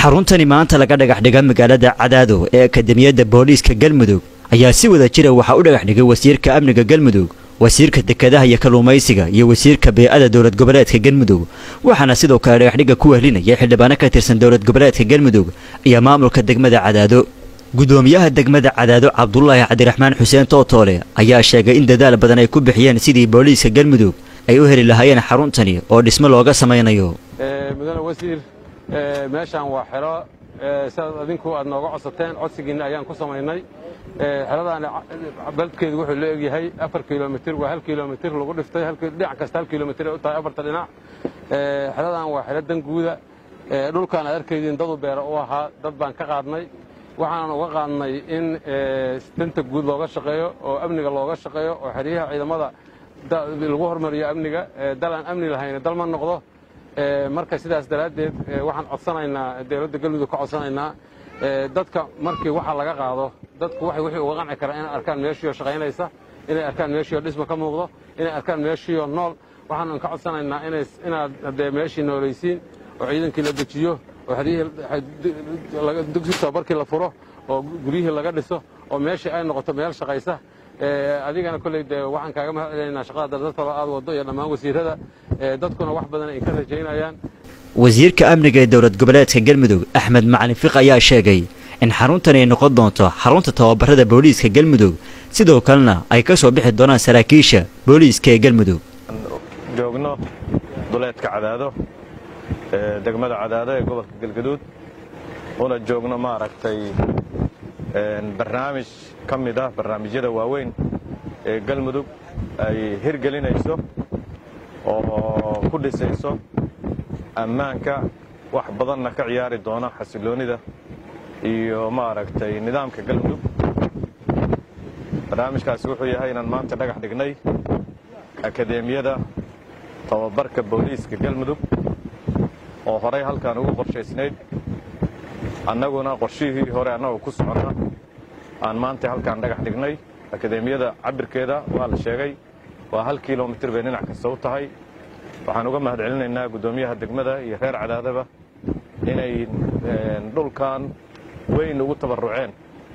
xaruntani maanta laga dhagax dhiga magaalada cadaado ee akademiyadda booliiska galmudug ayaa si wada jira waxaa u dhagax dhigay wasiirka amniga galmudug wasiirka dekedaha iyo kalluumaysiga iyo wasiirka bee-ada dowlad goboleedka galmudug waxaana sidoo kale dhagaxdhigga ku wehlinaya xildhibaano ka tirsan dowlad goboleedka galmudug iyo maamulka degmada cadaado gudoomiyaha degmada cadaado cabdulaahi cabdiraxmaan xuseen tootoole ayaa sheegay in dadaal badan ay ku bixiyeen sidii booliiska galmudug ay u heli lahaayeen xaruntani oo dhismo looga samaynayo mudane wasiir meeshaan waa xero sidaad adinku aad nooga codsateen codsigiinna ayaan ku samaynay xeradaan balkeedu wuxuu la egyahay afar kilomitir waa hal kilomitir lagu dhiftay dhinac kasta hal kilomitir ay u tahay afarta dhinac xeradaan waa xero danguuda dhulkaan aad arkaydiin dadu beera u ahaa dad baan ka qaadnay waxaanan uga qaadnay in danta guud looga shaqeeyo oo amniga looga shaqeeyo oo xeryaha ciidamada lagu hormariyo amniga dalaan amni lahayna dal ma noqdo marka sidaas daraaddeed waxaan codsanaynaa dowladda galmudug ka codsanaynaa dadka markii waxa laga qaado dadku waxay wixii uga qanci karaa inay arkaan meeshiioo shaqaynaysa inay arkaan meeshiioo dhisma ka muuqdo inay arkaan meeshiioo nool waxaanan ka codsanaynaa inaad haddee meeshii noolaysiin oo ciidankii la dejiyo oo xeryihii dugsi tababarkii la furo oo guryihii laga dhiso oo meeshii ay noqoto meel shaqaysa adigana kolley dee waxaan kaaga mahad celinaynaa shaqada dardadtaba aad waddo iyo dhammaan wasiirrada dadkuna wax badan ay ka rajaynayaan wasiirka amniga ee dowlad goboleedka galmudug axmed macalin fiq ayaa sheegay in xaruntan ay noqon doonto xarunta tababarada booliiska galmudug sidoo kalena ay ka soo bixi doonaan saraakiisha booliiska ee galmudug joogno duleedka cadaado degmada cadaado ee gobolka galgaduud una joogno maaragtay barnaamij ka mid ah barnaamijyada waaweyn ee galmudug ay hirgelinayso oo ku dhisayso ammaanka wax badanna ka ciyaari doona xasiloonnida iyo maaragtay nidaamka galmudug barnaamijkaasi wuxuu yahay inaan maanta dhagax dhignay akadeemiyada tababarka booliiska galmudug oo horay halkaan ugu qorshaysnayd annaguna qorshihii hore annagu ku soconna aan maanta halkaan dhagax dhignay akadeemiyada cabirkeeda waa la sheegay waa hal kilomitir bay dhinac kasta u tahay waxaan uga mahad celinaynaa guddoomiyaha degmada iyo reer cadaadaba inay dhulkan weyn ugu tabarruceen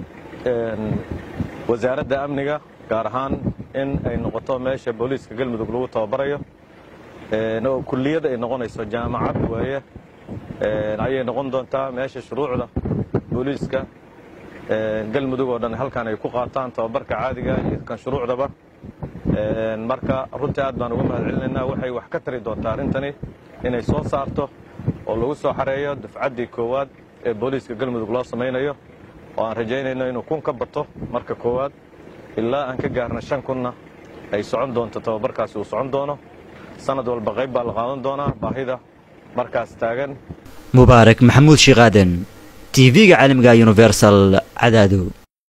wasaaradda amniga gaar ahaan in ay noqoto meesha booliiska galmudug lagu tababarayo oo kulliyad ay noqonayso jaamacad weeye ayay noqon doontaa meesha shuruucda booliiska galmudug oo dhan halkaan ay ku qaataan tababarka caadiga iyo kan shuruucdaba marka runtii aad baan uga mahad celinaynaa waxay wax ka tari doontaa arrintani inay soo saarto oo lagu soo xareeyo dufcaddii koowaad ee booliiska galmudug loo samaynayo oo aan rajaynayno inuu kun ka bato marka koowaad ilaa aan ka gaarna shan kunna ay socon doonto tababarkaasi uu socon doono sanad walba qayb baa la qaadan doonaa baahida markaas taagan mubaarak maxamuud shiikaaden t v-ga caalamiga universal cadaado